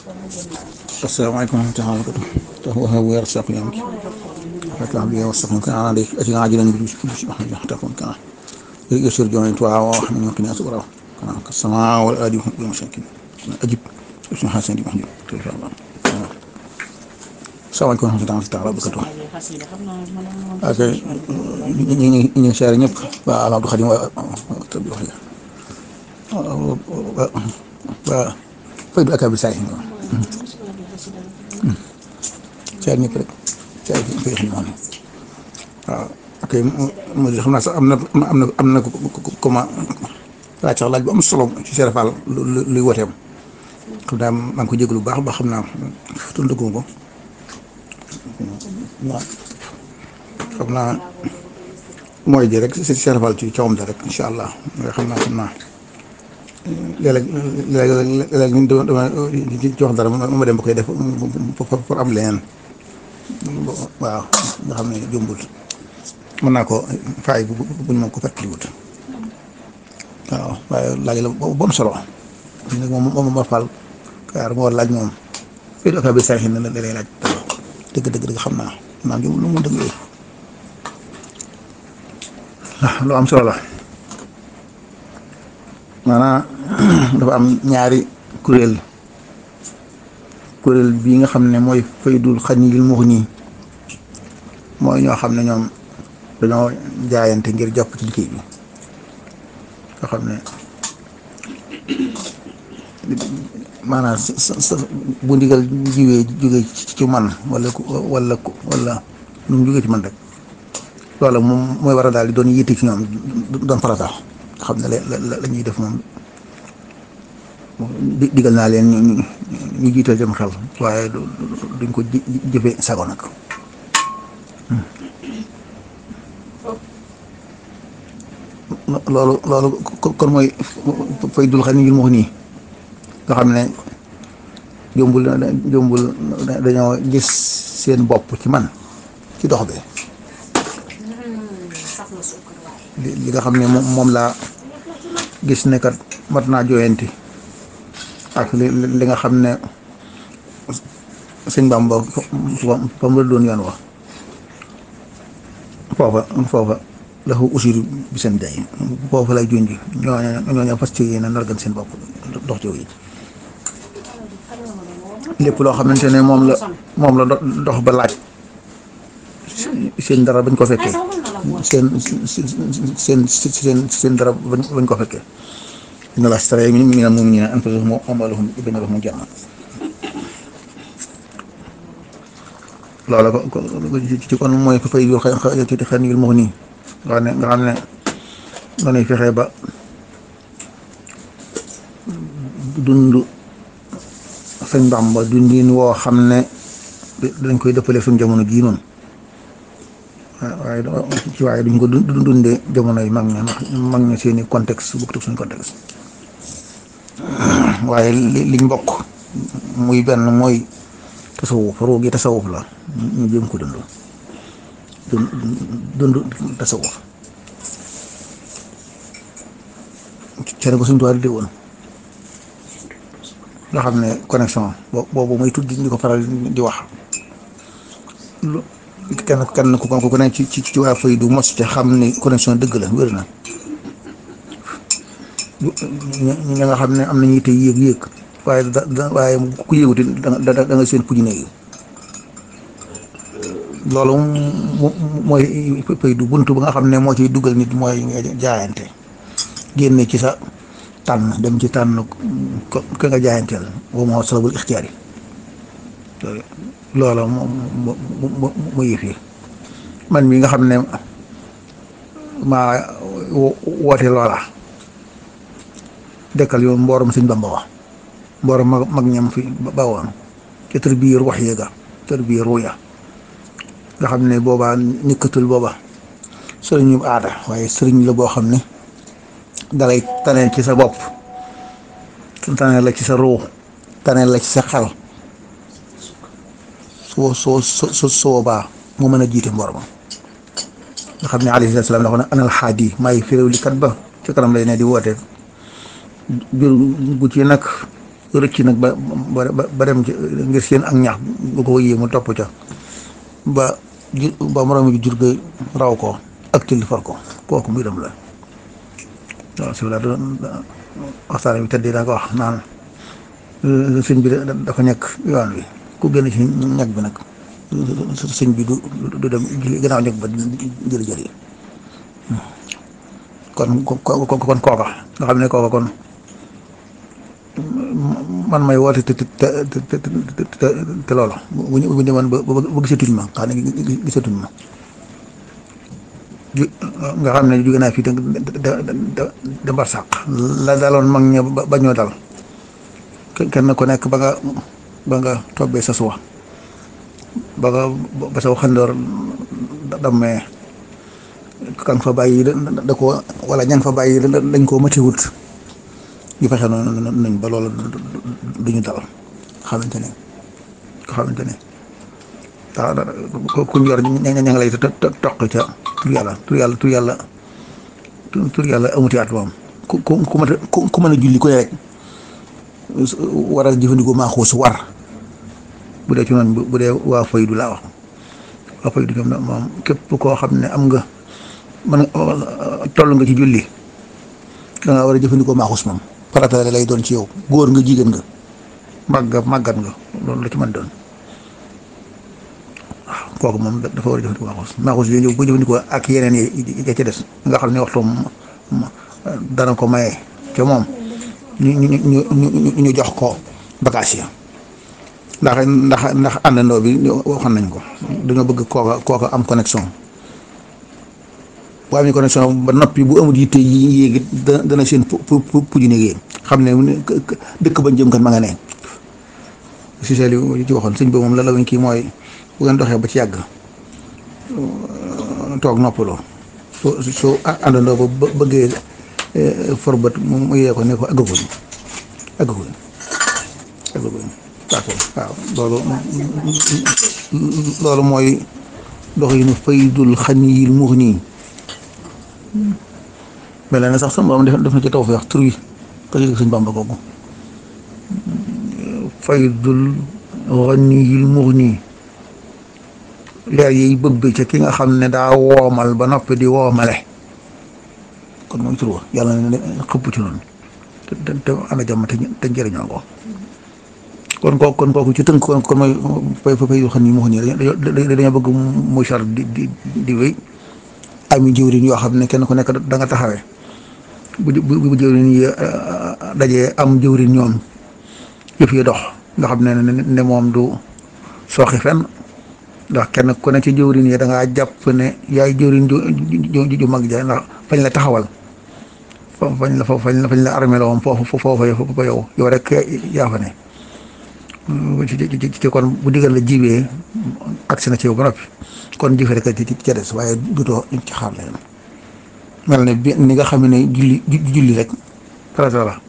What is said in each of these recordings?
asalaamaaleykum wa rahmatulah wa barakatuh tax waxa weer saq yam ki xata bi wa saq kana de ati ajilan bi bi wax ni xata kon kana yusur jooni tuwa wa xam ni qina subra kana ka sama wal adi bi masakin ajib sun hasan di wax ni insha Allah salaamaaleykum wa rahmatulah wa barakatuh ak ñi ñi ñi xaar ñëpp ba Abdou Khadim wa tabi wax wa faydu akabi say caar ñëpp rek caar yi koy xam noonu waaw ok mo di xam naa sax am na am na am na comment laaj sax laaj bu am solo ci Cheikh Fall luy woteem xam naa maa ngi ko jégalu bu baax ba xam naa tundagum ko waaw xam naa mooy ji rek si Cheikh Fall ci cawam da rek incha allah nga xam naa xam naa léeg-léeg léeg-léeg ñun dama ci wax dara ma dem ba koy def pour am leneen waaw nga xam ne jumbul mën naa ko faay bu buñ moom ko fàttaliwut waaw waaye laaj la bu am solo nag moom moom ma fal kaar moo laaj moom fii dafa bi saxi na da lay laaj dëgg dëgg dëgg xam naa naa jum lu mu dëgg yooyu lu am solo la maanaam dafa am ñaari kuréel kuréel bii nga xam ne mooy faydul xaniyil muxni mooy ñoo xam ne ñoom dañoo jaayante ngir jàpp ci liggéey bi nga xam ne maanaam sa bu ndigal jiwee jóge ci man wala wala wala nu mu jógee ci man rek loolu moom mooy war a daal di doon yitte ci ñoom doon farata xam ne la la ñuy def moom digal naa leen ñu ñu jiital dem xel waaye duñ ko jëfe sago nag loolu loolu kon mooy fay dul xam ni ngir wax nii nga xam ne jombul jombul dañoo gis seen bopp ci man ci dox bi li nga xam ne moom laa gis ne kat mat naa jooyanti ak li li nga xam ne sëñ Bamba fa mu la doon yoon wax foofa foofa la ko usir bi seen day foofa lay junj ñooñu ñooñu fas ci yéen a nargan seen bopp dox ci yi lépp loo xamante ne moom la moom la dox ba laaj seen dara bañ ko fekkee seen seen seen seen dara bañ ko fekkee inna Allaha ishtara mina al-mu'minina anfusahum wa amwalahum bi anna lahumul janna loola ko ci kon mooy fay yu xëy ci xëy yu wax nii nga xam ne nga xam ne dañuy fexe ba dund sëñ Bàmba dundin woo xam ne dañ koy dëppale suñ jamono jii noonu waaye ci waaye duñ ko dundee jamono yi mag ña ndax mag ña seeni contexte bokkut ak suñu contexte waaye liñ bokk muy benn mooy tasawuf ruu gi tasawuf la ñu jëm ko dund dund dund tasawuf cene ko suñ tuwaa di woon nga xam ne connexion boobu muy tudd di ko faral di wax kenn kenn ku ko ne ci ci ci waa fay du mos ci xam ni connexion dëgg la wér na ñi nga xam ne am nañu te yéeg yéeg waaye da waaye ku yéeguti da da nga seen puj néegi loolu mooy fay du bunt ba nga xam ne moo ciy dugal nit mooy nga jaayante génne ci sa tànn dem ci tànn ko ka nga jaayanteel boobu moo salabul ixtiyaar yi loola mu mu mu yëf yi man mi nga xam ne maa woote loola dekkal yoon mboorom sëñ Bamba wax mboorom mag mag ñam fi bawoon ca tër biir wax yéega tër biir ruya nga xam ne boobaa nikkatul booba sëriñu aada waaye sëriñ la boo xam ne dalay taneel ci sa bopp taneel la ci sa ruu taneel la ci sa xel soo soo soo soo baa moo mën a jiite mboor ma nga xam ne alayhi salaam dafa ne anal xaadi maay firéw li kat ba ci kanam lay ne di woote jur gu ci nag rëcc nag ba ba ba dem ci ngir seen ak ñax bu ko yéemu mu topp ca ba ju ba moroom ji jur ga raw ko ak tilli far ko kooku muy dem la waaw si la doon waxtaan bi tëddee daa ko wax naan sëñ bi dafa nekk yoon wi ku génn ci ñag bi nag sëñ bi du du dem gannaaw ñag ba jëri jëri kon kon kon kooka nga xam ne kooka kon man may woote te te te te te loolu bu ñu bu ñu demoon ba ba gisatuñ ma xam ne gisatuñ ma ju nga xam ne jóge naa fii da da da da barsàq la daloon mag ña ba ñoo dal kenn ku nekk ba nga ba nga tobbee sa suwa ba nga ba sa waxandoor dammee kan fa bàyyi da ko wala ñan fa bàyyi dañ koo matiwut ñu fexe noonu nañ ba loolu duñu dal xamante ne ko xamante ne ku ñu yor ña ña nga lay toq ca tur yàlla tur yàlla tur yàlla tur yàlla amuti at moom ku ku ku mën a ku mën a julli ku ne rek war a jëfandikoo maa xuus war bu dee ci noonu bu dee waa faydu laa wax waa faydu ñoom moom képp koo xam ne am nga man toll nga ci julli da nga war a jëfandikoo maa xuus moom farata lay doon ci yow góor nga jigéen nga màgg màggat nga loolu la ci mën doon waaw kooku moom dafa war a jëfandikoo maaxuus maaxuus yooyu ñëw bu jëfandikoo ak yeneen yi ya ci des nga xam ne waxtu dana ko maye ca moom ñu ñu ñu ñu jox ko bagage ya ndax ndax ndax àndandoo bi waxoon nañ ko dañoo bëgg kooka kooka am connexion bu amee connexion ba noppi bu amul yitte yi yéegi dana seen pu pu puju néeg xam ne dëkk bañ jëm kat ma nga ne si seel yi ci waxoon sëñ bi moom la la wañ kii mooy bu ngeen doxee ba ci yàgg toog noppaloo soo soo àndandoo ba bëggee forbët mu yee ko ne ko aggaguñ aggaguñ aggaguñ waaw loolu loolu mooy doxinu faydul xaniyil muxni mel na sax sama borom def na ci taw fi wax tur wi ka ci sëñ Bàmba kooku faydul xaniyil muxni leer yiy bëbbi ca ki nga xam ne daa woomal ba noppi di woomale kon mooy tur wa yàlla ne xëpp ci noonu te te ana jàmm te te njëriñoo ko kon kooku kon kooku ci tënk kon kon mooy fay fay yu xam ni moo xam ne dañoo bëgg muy char di di di wéy ami jëwriñ yoo xam ne kenn ku nekk da nga taxawee bu bu bu jëwriñ yi dajee am jëwriñ ñoom yëf yi dox nga xam ne ne moom du sooxi fenn ndax kenn ku ne ci jëwriñ yi da ngaa jàpp ne yaay jëwriñ ju ju mag ja ndax fañ la taxawal fañ la fañ la fañ la armé la woon foofu foofa yow yow rek yaa fa ne ci ci kon bu digal la jibee agsi na ci yow ba noppi kon jëfe rek ci ca des waaye dutoo ci xaar leen mel ne bi ni nga xam ne julli julli rek farata la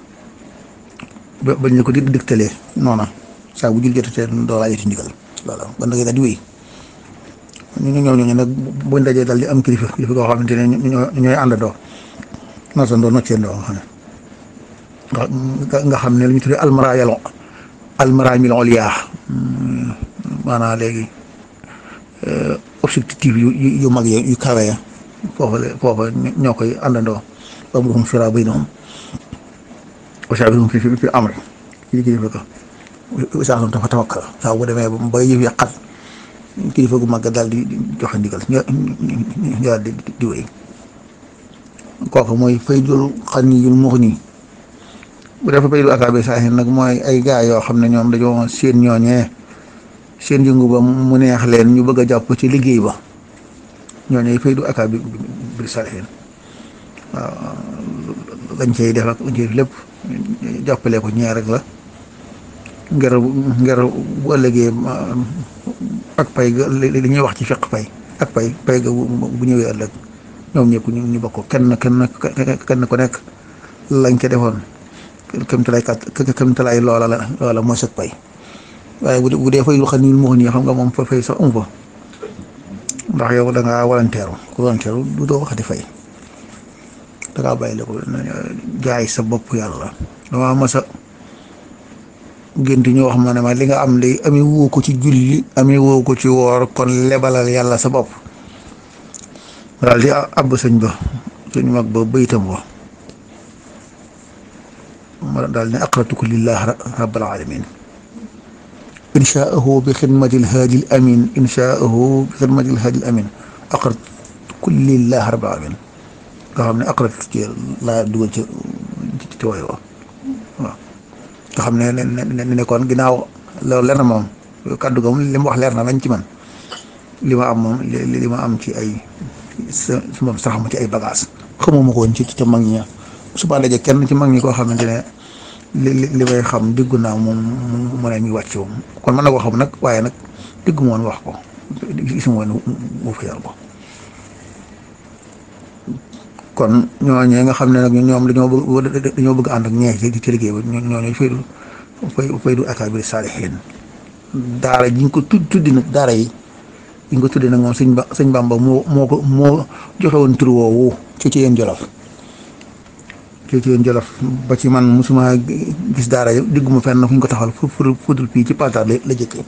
ba bañ la ko di digtalee noona saa bu julli jotatee doo laajati ndigal voilà ba ndagee daal di wéy ñu ñëw ñooñu nag buñ dajee daal di am kilifa kilifa koo xamante ne ñooy àndandoo noosandoo nocceendoo nga xam ne nga xam ne lu ñu tuddee almaraayal almaraamil oliya maanaam léegi objectif yu yu mag yi yu kawe ya foofa la foofa ñoo koy àndandoo ba mu doon sura bay noonu wasaabihum fi fi amri kii kilifa ko saa dafa tawakkal saa bu demee ba yëf ya xat kilifa gu mag daal di joxe ndigal ñu ñu daal di di wéy kooku mooy faydul xaniyul muxni bu defee faydul akaabe saahin nag mooy ay gaa yoo xam ne ñoom dañoo seen ñooñee seen yëngu ba mu neex leen ñu bëgg a jàpp ci liggéey ba ñooñee faydu akaabe bi saahin waaw lañ cay def ak lañ cay def lépp jàppale ko ñee rek la ngir ngir bu ëllëgee ak pay ga li ñuy wax ci fiq pay ak pay pay ga bu ñëwee ëllëg ñoom ñëpp ñu ñu bokk kenn kenn kenn ku nekk lañ ca defoon kem talaay kat kem talaay loola la loola mooy sag pay waaye bu dee bu dee fay lu xam ni moo nii xam nga moom fa fay sax amu fa ndax yow da ngaa walanteeru ku walanteeru du doo waxati fay da ngaa bàyyi la ko jaay sa bopp yàlla damaa mas a gént ñu wax ma ne ma li nga am day amee woo ko ci julli amee woo ko ci woor kon lebalal yàlla sa bopp daal di àbb sëñ ba sëñ mag ba baytam wa ma daal ne aqratuku lillah rabbil alamin inshaahu bi xidmati lhaadi l amin inshaahu bi xidmati lhaadi l amin aqratuku lillah rabbil alamin nga xam ne aqrat ci laa dugal ci ci wooy wa waaw nga xam ne ne ne kon ginnaaw loolu leer na moom kàddu ga moom li mu wax leer na lañ ci man li ma am moom li ma am ci ay sa moom sax ma ci ay bagage xamuma ko woon ci ca mag ñi suba daje kenn ci mag ñi koo xamante ne li li may xam diggu naa moom mu ne mi wàcc moom kon mën na koo xam nag waaye nag diggu moon wax ko gisuma woon mu fi ko kon ñooñee nga xam ne nag ñoom dañoo bëgg dañoo bëgg ànd ak ñeex ci ci liggéey ba ñooñu faydu fay faydu akaabiri saalihiin daara ji ñu ko tudd tuddi nag daara yi yi ñu ko tuddi nag moom sëñ ba sëñ Bamba moo moo ko moo joxe woon tur woowu ci ci yéen jolof ci ci yéen jolof ba ci man mosuma gis daara yi digguma fenn fu ñu ko taxawal fu fu fudul fii ci Patar la la jëkkee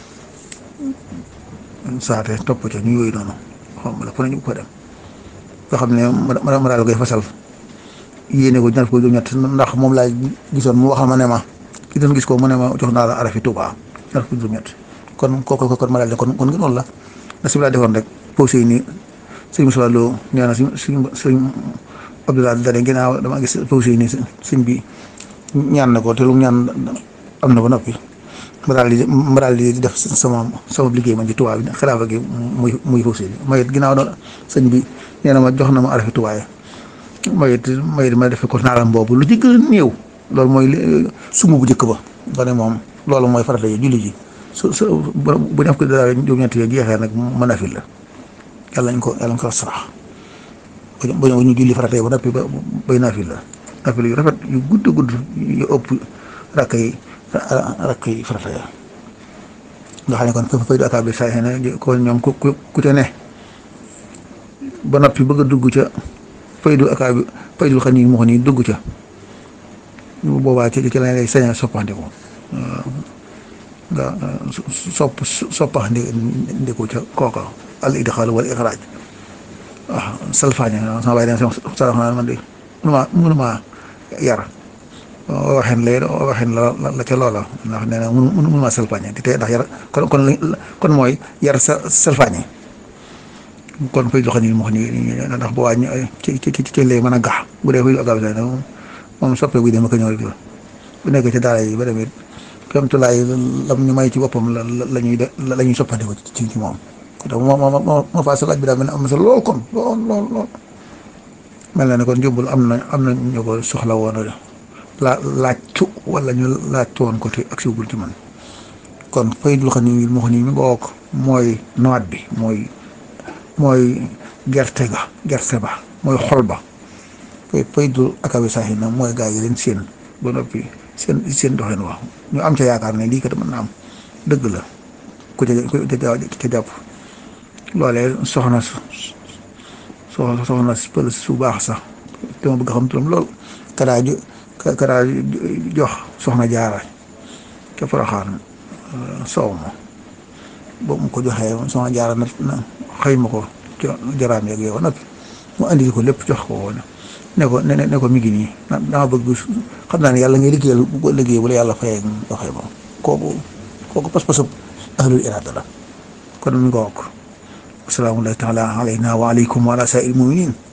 saate topp ca ñu yooyu noonu xam la fu nañu ko dem nga xam ne ma ma daal koy fasal yéene ko ñaar ko ñett ndax moom laa gisoon mu waxal ma ne ma ki doon gis ko mu ne ma jox naa la arafi Tuubaa ñaar ko ñett kon kooku kon ma daal ne kon kon noonu la na si laa defoon rek posé yi nii sëñ Moussa Lo nee na suñ suñ suñ Abdoulaye Dane ginnaaw dama gis posé yi nii sëñ bi ñaan na ko te lu ñaan am na ba noppi ma daal di ma daal di def sama sama liggéey man ci Tuubaa bi xilaafa gi muy muy posé bi ma it ginnaaw doon sëñ bi nee na ma jox na ma arafi Tuubaa ma it ma it ma defe ko naalam boobu lu ci gën a néew loolu mooy sumb bu njëkk ba nga ne moom loolu mooy farata yi julli ji su su bu def ko dara juróom-ñett yi jeexee nag mën a fi la yàlla nañ ko yàlla nañ ko sarax ba ñu julli farata yi ba noppi ba bay naa fi la nafila yu rafet yu gudd gudd yu ëpp rakk yi rakk yi farata ya nga xam ne kon fay du akaab bi saa ne kon ñoom ku ku te ne ba noppi bëgg a dugg ca faydu akaab faydul xam ni moo xam ni dugg ca boobaa ci ci la lay sañ a soppandiku nga sopp soppandi ndiku ca kooka al idxaal wal ixraaj waaw salfaañe sama bàyyi den sarax naa man de mënuma mënuma yar waxin lay waxin la la ca loola ndax nee na mënu mënuma salfaañe te tey ndax yar kon kon kon mooy yar sa salfaañe kon fay doxal ni moo xam ni ndax bu waa ci ci ci lay mën a gax bu dee fay agaw sa moom soppe buy dem ak ñëw rek bu nekk ci daara yi ba demit comme tulaay lam ñu may ci boppam la la ñuy de la ñuy soppandiko ci ci moom donc moo moo moo moo faa sa laaj bi daal mel ne am na sa lool kon lool lool lool mel na ne kon jumbul am na am na ñu ko soxla woon la laajtu wala ñu laajtu woon ko te ak siwul ci man kon fay dul xam ni moo xam ni mi nga wokk mooy noot bi mooy mooy gerte ga gerte ba mooy xol ba fay fay dul akabi saaxi na mooy gaa yi leen seen ba noppi seen seen doxin wax ñu am ca yaakaar ne lii kat mën na am dëgg la ku ca ca jàpp loolee soxna soxna soxna pël su baax sax te ma bëgg xam turam lool kadaa jo kadaa jox soxna jaara ca Poroxaan soow ma boobu mu ko joxee soxna jaara na na xëy ma ko ca jaraam yeeg yow nag mu andi ko lépp jox ko woon ne ko ne ne ko mi ngi nii dama bëgg xam naa ne yàlla ngay liggéeyal bu liggéey bu la yàlla fayee doxee moom kooku kooku pas-pasub ahlul iraada la kon mi nga wokk asalaamu taala alayna wa aleykum wa ala saa'il muminin